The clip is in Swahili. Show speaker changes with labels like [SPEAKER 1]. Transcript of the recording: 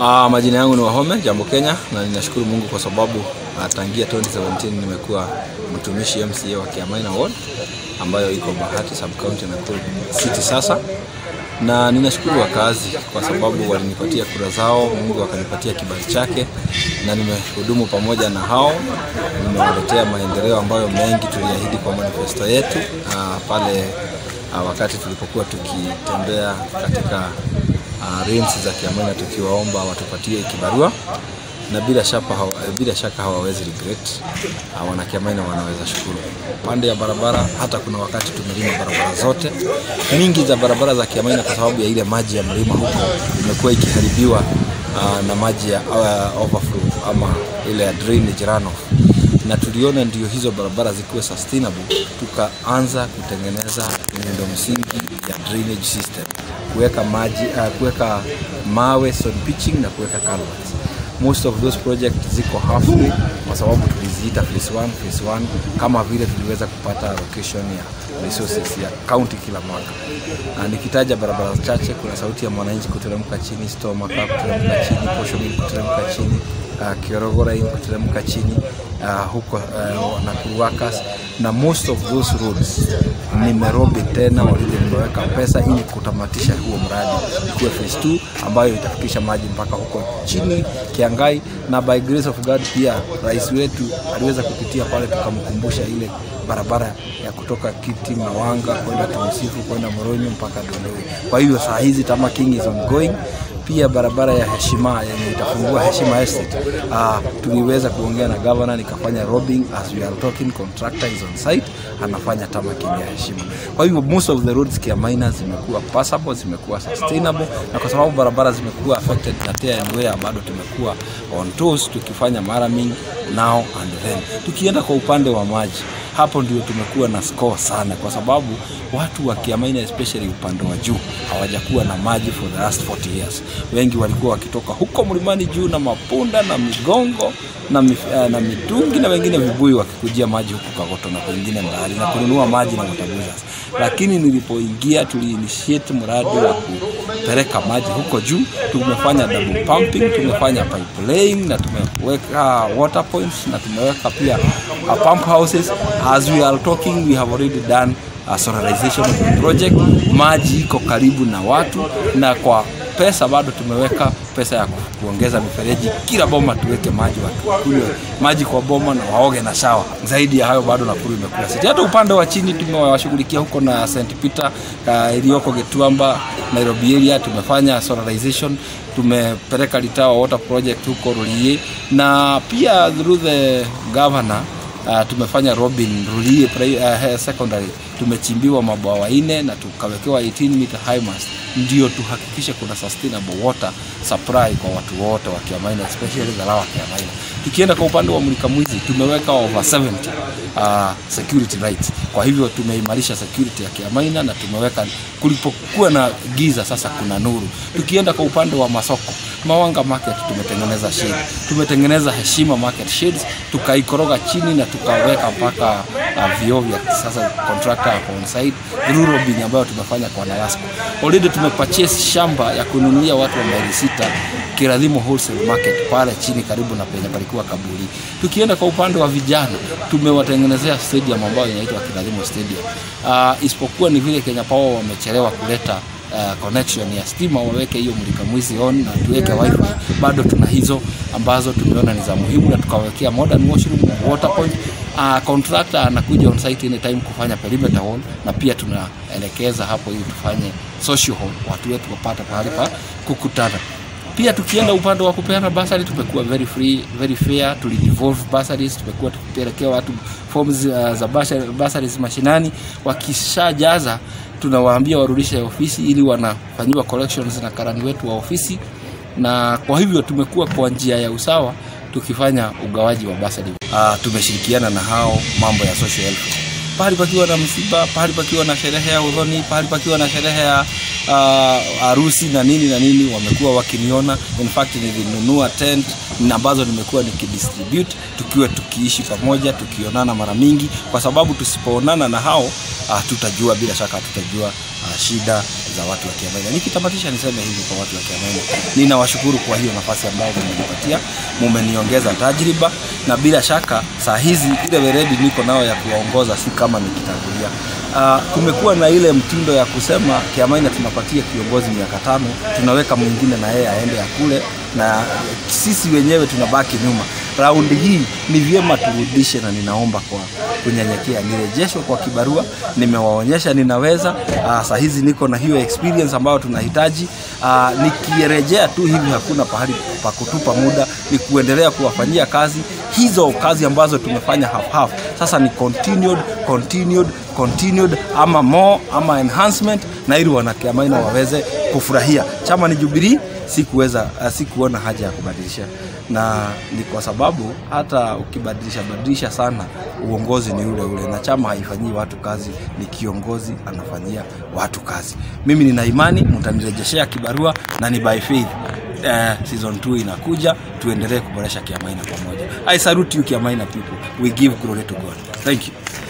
[SPEAKER 1] Uh, majina yangu ni Wahome Jambo Kenya, na ninashukuru Mungu kwa sababu uh, tangia 2017 nimekuwa mtumishi MCA wa Kiamaina Ward ambayo iko Bahati sub county Nakuru City sasa, na ninashukuru wakazi kwa sababu walinipatia kura zao, Mungu akanipatia kibali chake, na nimehudumu pamoja na hao, nimewaletea maendeleo ambayo mengi tuliahidi kwa manifesto yetu uh, pale uh, wakati tulipokuwa tukitembea katika uh, rinsi za Kiamaina tukiwaomba watupatie kibarua na bila shaka, hawa, bila shaka hawawezi regret. Uh, wana Kiamaina wanaweza shukuru. Pande ya barabara, hata kuna wakati tumelima barabara zote mingi za barabara za Kiamaina kwa sababu ya ile maji ya mlima huko imekuwa ikiharibiwa uh, na maji ya uh, overflow ama ile ya drainage runoff na tuliona ndio hizo barabara zikiwe sustainable, tukaanza kutengeneza miundo msingi ya drainage system, kuweka maji uh, kuweka mawe soil pitching na kuweka culverts. Most of those projects ziko halfway kwa sababu tuliziita phase 1 phase 1 kama vile tuliweza kupata allocation ya resources ya county kila mwaka. Uh, nikitaja barabara chache, kuna sauti ya mwananchi kuteremka chini, Stomaka kuteremka chini, Posho Mill kuteremka chini, uh, Kiorogora kuteremka chini uh, huko uh, Nakuru Workers na most of those roads nimerobi tena walile nimeweka pesa ili kutamatisha huo mradi ikuwe phase 2 ambayo itafikisha maji mpaka huko chini Kiangai, na by grace of God pia rais wetu aliweza kupitia pale, tukamkumbusha ile barabara ya kutoka Kiti Mawanga kwenda Tumsifu kwenda Moronyo mpaka Dondoi. Kwa hivyo saa hizi Tamaking is ongoing pia barabara ya heshima yenye itafungua Heshima Estate. Uh, tuliweza kuongea na governor nikafanya robbing as we are talking, contractor is on site anafanya tamaking ya heshima. Kwa hivyo most of the roads Kiamaina zimekuwa passable, zimekuwa sustainable, na kwa sababu barabara zimekuwa affected na tear and wear, bado tumekuwa on toes tukifanya maraming now and then. Tukienda kwa upande wa maji hapo ndio tumekuwa na score sana, kwa sababu watu wa Kiamaina especially upande wa juu hawajakuwa na maji for the last 40 years. Wengi walikuwa wakitoka huko mlimani juu na mapunda na migongo na, mif, uh, na mitungi na wengine vibuyu wakikujia maji huku Kagoto na kwingine mbali na kununua maji na waterbuza. Lakini nilipoingia tuliinitiate mradi wa kupeleka maji huko juu. Tumefanya double pumping, tumefanya pipe laying na tumeweka water points na tumeweka pia uh, pump houses. As we are talking we have already done uh, solarization of the project. Maji iko karibu na watu na kwa pesa bado tumeweka pesa ya kuongeza mifereji kila boma tuweke maji wakunywe maji kwa boma na waoge na shawa. Zaidi ya hayo bado Nakuru imekula siti. Hata upande wa chini tumewashughulikia huko na St Peter uh, iliyoko Getuamba Nairobi area, tumefanya solarization, tumepeleka Litawa water project huko Rulie na pia through the governor uh, tumefanya Robin Rulie uh, secondary tumechimbiwa mabwawa ine na tukawekewa 18 meter high mast ndio tuhakikishe kuna sustainable water supply kwa watu wote wa Kiamaina especially the lower Kiamaina. Tukienda kwa upande wa Mulika Mwizi tumeweka over 70 uh, security lights. Kwa hivyo tumeimarisha security ya Kiamaina na tumeweka kulipokuwa na giza sasa kuna nuru. Tukienda kwa upande wa masoko Mawanga Market tumetengeneza shade, tumetengeneza Heshima Market shades, tukaikoroga chini na tukaweka mpaka uh, vioo vya sasa contractor hapo on site rural bin ambayo tumefanya kwa Nalasco. Already tumepurchase shamba ya kununulia watu wa maili sita Kiradhimo Wholesale Market pale chini karibu na penye palikuwa kaburi. Tukienda kwa upande wa vijana tumewatengenezea stadium ambayo inaitwa Kiradhimo Stadium. Uh, isipokuwa ni vile Kenya Power wamechelewa kuleta uh, connection ya stima waweke hiyo Mulika Mwizi on na tuweke wifi. Bado tuna hizo ambazo tumeona ni za muhimu na tukawekea modern washroom, water point. Uh, contractor anakuja on site anytime kufanya perimeter wall na pia tunaelekeza hapo ili tufanye social hall, watu wetu wapate pahali pa kukutana. Pia tukienda upande wa kupeana basari tumekuwa very free, very fair, tulidevolve basaries, tumekuwa tukipelekea watu forms uh, za basaries mashinani, wakishajaza tunawaambia warudishe ofisi ili wanafanyiwa collections na karani wetu wa ofisi, na kwa hivyo tumekuwa kwa njia ya usawa tukifanya ugawaji wa basari. Uh, tumeshirikiana na hao mambo ya social health pahali pakiwa na msiba, pahali pakiwa na sherehe ya udhoni, pahali pakiwa na sherehe ya harusi uh, na nini na nini, wamekuwa wakiniona. In fact nilinunua tent na ambazo nimekuwa nikidistribute tukiwa tukiishi pamoja tukionana mara mingi kwa sababu tusipoonana na hao uh, tutajua bila shaka tutajua uh, shida za watu wa Kiamaina. Nikitamatisha niseme hivi kwa watu wa Kiamaina, ninawashukuru kwa hiyo nafasi ambayo mmenipatia, mumeniongeza tajriba, na bila shaka saa hizi ile weledi niko nao ya kuwaongoza si kama nikitangulia. Uh, kumekuwa na ile mtindo ya kusema Kiamaina tunapatia kiongozi miaka tano, tunaweka mwingine na yeye aende ya kule, na sisi wenyewe tunabaki nyuma. Raundi hii ni vyema turudishe, na ninaomba kwa kunyenyekea nirejeshwe kwa kibarua. Nimewaonyesha ninaweza. Uh, saa hizi niko na hiyo experience ambayo tunahitaji. Uh, nikirejea tu hivi hakuna pahali pa kutupa muda, ni kuendelea kuwafanyia kazi hizo kazi ambazo tumefanya half half. Sasa ni continued, continued, continued ama more ama enhancement, na ili wanakiamaina waweze kufurahia. Chama ni Jubilee, sikuweza uh, sikuona haja ya kubadilisha, na ni kwa sababu hata ukibadilisha badilisha sana uongozi ni ule ule, na chama haifanyii watu kazi, ni kiongozi anafanyia watu kazi. Mimi nina imani mtanirejeshea kibarua na ni by faith. Uh, season 2 inakuja, tuendelee kuboresha Kiamaina pamoja. I salute you Kiamaina people. We give glory to God. Thank you.